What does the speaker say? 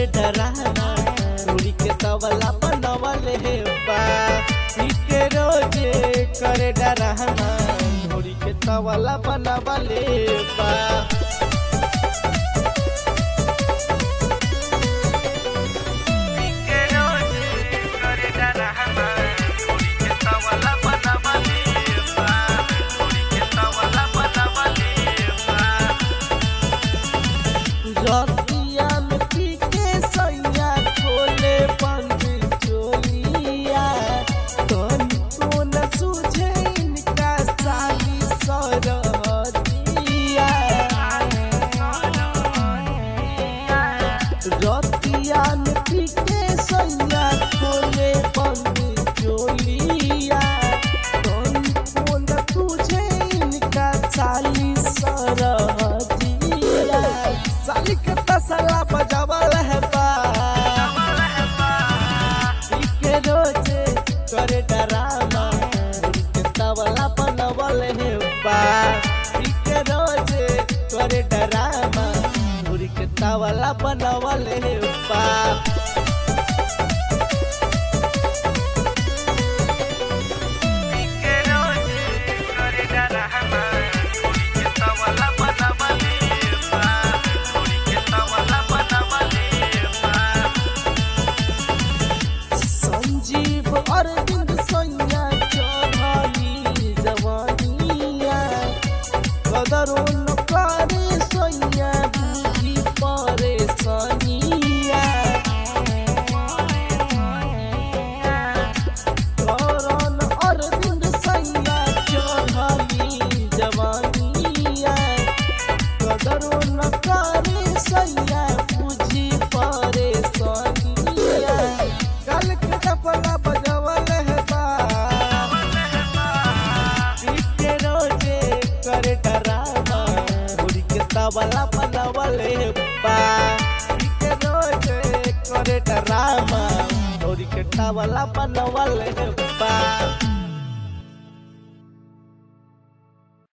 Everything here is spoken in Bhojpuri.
करे डराना उड़ी के तबला बनवले बा पी के रोजे करे डराना उड़ी के तबला बनवले बा रतिया में पी के सैया खोले बंद चोलिया तनी को न सूझे इनका साली सरहदिया रतिया में पी के सैया खोले बंद चोलिया तनी को न सूझे इनका साली सरहदिया साली के तसला बजावल है बा के रोजे करे डरामा के तबला बनवल है बा के रोजे करे डरामा के तबला बनवल है बा संजीव अरविंद सैया चढ़ाई जवानिया कदरो न करे सैया बुझी परेशानिया करण अरविंद सैया चढ़ाई जवानिया कदरो न करे सैया बुझी परेशानिया कल के टपला बजवल है बा पीटे रोजे करे डरावा उड़ी के तबला बनवल है बा पीटे रोजे करे डरावा उड़ी के तबला बनवल है बा